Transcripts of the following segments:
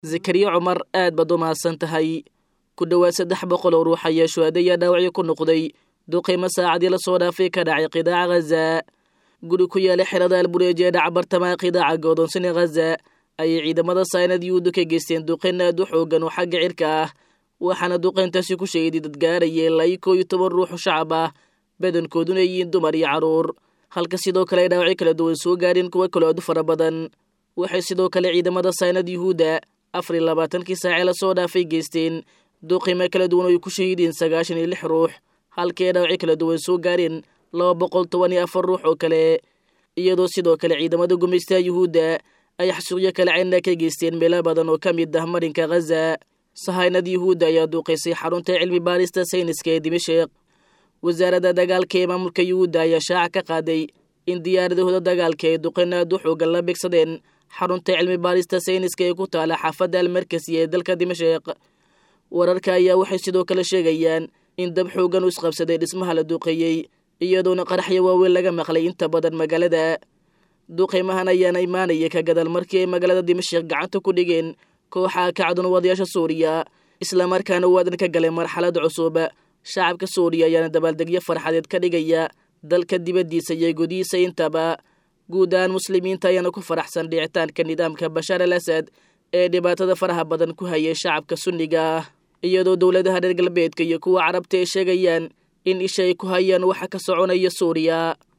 zakariya cumar aad baad u mahadsan tahay ku dhowaad saddex boqol oo ruux ayaa shuhadaya dhaawacyo ku noqday duqaymo saacadii la soo dhaafay ka dhacay qidaaca ghaza guri ku yaala xerada albureeji ee dhaca bartamaha qidaaca godoonsani ghaza ayay ciidamada saynad yuhuudda ka geysteen duqayn aad u xoogan oo xagga cirka ah waxaana duqayntaasi ku sheegay dad gaaraya ilaa iyo koo iyo toban ruuxu shacab ah badankooduna yihiin dumar iyo carruur halka sidoo kale ay dhaawacyo kala duwan soo gaareen kuwo kaloo aad u fara badan waxay sidoo kale ciidamada saynad yuhuudda afar iyo labaatankii saacee lasoo dhaafay geysteen duqimo kala duwan oo ay ku shahiideen sagaashan iyo lix ruux halkii ay dhaawacyo kala duwan soo gaareen laba boqol toban iyo afar ruux oo kale iyadoo sidoo kale ciidamada gumaystaha yuhuudda ay xasuuqyo kale ceyna ka geysteen meelo badan oo ka mid ah marinka ghaza sahaynad yuhuudda ayaa duuqaysay xarunta cilmi baarista sayniska ee dimashik wasaaradda dagaalka ee maamulka yuhuudda ayaa shaaca ka qaaday in diyaaradahooda dagaalka ay duqayn aad u xoogan la beegsadeen xarunta cilmi baarista sayniska ee ku taala xaafadda almarkasi ee dalka dimashik wararka ayaa waxay sidoo kale sheegayaan in dab xoogan u isqabsaday dhismaha la duuqeeyey iyadoona qaraxyo waaweyn laga maqlay inta badan magaalada duqaymahan ayaana imaanaya ka gadal markii ay magaalada dimashik gacanta ku dhigeen kooxa kacdun wadayaasha suuriya islamarkaana waadan ka galay marxalad cusub shacabka suuriya ayaana dabaaldegyo farxadeed ka dhigaya dalka dibaddiisa iyo gudihiisa intaba guud ahaan muslimiinta ayaana ku faraxsan dhicitaanka nidaamka bashaar al asad ee dhibaatada faraha badan ku hayay shacabka sunniga ah iyadoo dowladaha reer galbeedka iyo kuwa carabta ay sheegayaan in isha ay ku hayaan waxa ka soconaya suuriya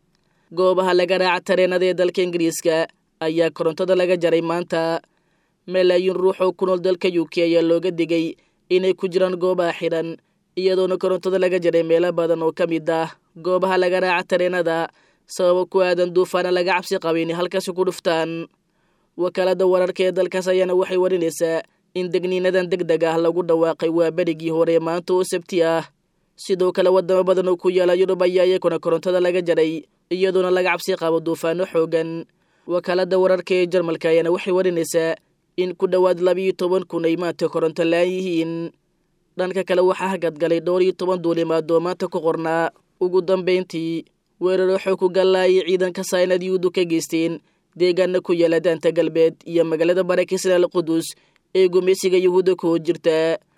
goobaha laga raaca tareenada ee dalka ingiriiska ayaa korontada laga jaray maanta malaayiin ruux oo ku nool dalka u k ayaa looga digay inay ku jiraan goobaha xidhan iyadoona korontada laga jaray meelo badan oo ka mid ah goobaha laga raaca tareenada sababo ku aadan duufaana laga cabsi qaba inay halkaasi ku dhuftaan wakaalada wararka ee dalkaas ayaana waxay warinaysaa in degniinadan deg deg ah lagu dhawaaqay waa berigii hore maanta oo sabti ah sidoo kale wadamo badan oo ku yaala yurub ayaa iyakuna korontada laga jaray iyadoona laga cabsi qabo duufaano xoogan wakaalada wararka ee jarmalka ayaana waxay warinaysaa in ku dhowaad labiiyo toban kun ay maanta koronto la-aan yihiin dhanka kale waxaa hagadgalay dhowr iyo toban duulimaad oo maanta ku qornaa ugu dambayntii weeraro xoog ku gallaayay ciidanka saynad yuhuuddu ka geysteen deegaana ku yaala daanta galbeed iyo magaalada barakisna al qudus ee gumaysiga yuhuudda ku jirta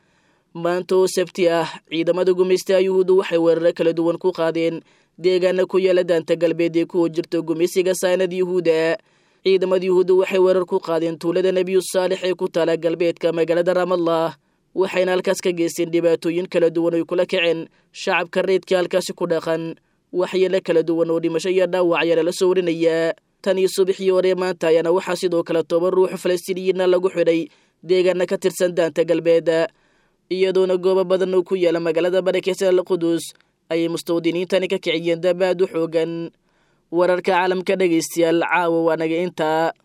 maanta oo sabti ah ciidamada gumaystaha yuhuuddu waxay weeraro kala duwan ku qaadeen deegaana ku yaala daanta galbeed ee ku jirta gumaysiga saynad yuhuudda ciidamada yuhuudda waxay weerar ku qaadeen tuulada nebiyu saalix ee ku taala galbeedka magaalada ramallah waxayna halkaas ka geysteen dhibaatooyin kala duwan oy kula kaceen shacabka reydka halkaasi ku dhaqan waxyeelo kala duwan oo dhimasho iyo dhaawac ayaana la soo warinayaa tan iyo subaxii hore maanta ayaana waxaa sidoo kale toban ruux falastiiniyiinna lagu xidhay deegaana ka tirsan daanta galbeed iyadoona goobo badan oo ku yaala magaalada barakeysa al qudus ayay mustawdiniintani ka kiciyeen dabaad u xoogan wararka caalamka dhegaystayaal caawa waa naga intaa